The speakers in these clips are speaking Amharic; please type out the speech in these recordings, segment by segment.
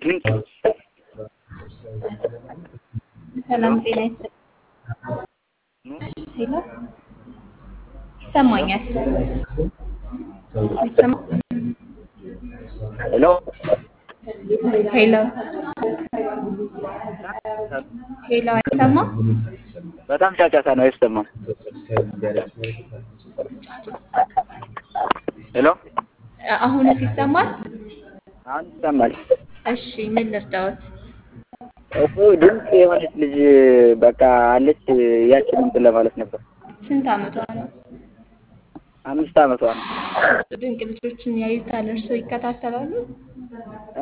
ምንጭ ሰላም ጤና ይስጥልኝ። ሄሎ ይሰማኛል። ይሰማ- ሄሎ ሄሎ ሄሎ አይሰማም? በጣም ጫጫታ ነው አይሰማም። ሄሎ አሁንስ ይሰማል? አሁን ይሰማል። እሺ ምን ልርዳዎት? እሱ ድምፅ የሆነች ልጅ በቃ አለች ያችን እንትን ለማለት ነበር። ስንት አመቷ ነው? አምስት አመቷ ነው። ድንቅ ልጆችን ያዩታል፣ እርስዎ ይከታተላሉ? እ?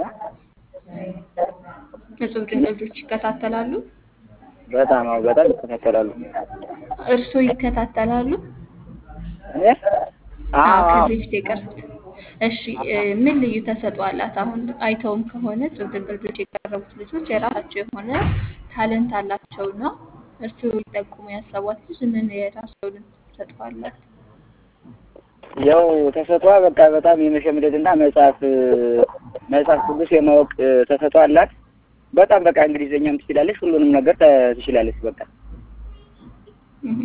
እጹብ ድንቅ ልጆች ይከታተላሉ? በጣም አዎ፣ በጣም ይከታተላሉ። እርስዎ ይከታተላሉ? እኔ አዎ አዎ አዎ ከዚህ በፊት የቀረቡት። እሺ እ፣ ምን ልዩ ተሰጥኦ አላት? አሁን አይተውም ከሆነ እጹብ ድንቅ ልጆች የቀረቡት ልጆች የራሳቸው የሆነ ታለንት አላቸውና እርስዎ ሊጠቁሙ ያሰቧት ልጅ ምን የራሳቸውን ተሰጥኦ አላት? ያው ተሰጥኦዋ በቃ በጣም የመሸምደድና መጽሐፍ መጽሐፍ ቅዱስ የማወቅ ተሰጥኦ አላት። በጣም በቃ እንግሊዘኛም ትችላለች፣ ሁሉንም ነገር ተ- ትችላለች። በቃ እህ።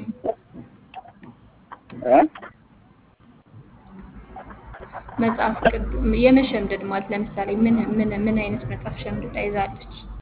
እ? መጽሐፍ ቅዱስ የመሸምደድ ማለት ለምሳሌ ምን ምን ምን አይነት መጽሐፍ ሸምድዳ ይዛለች?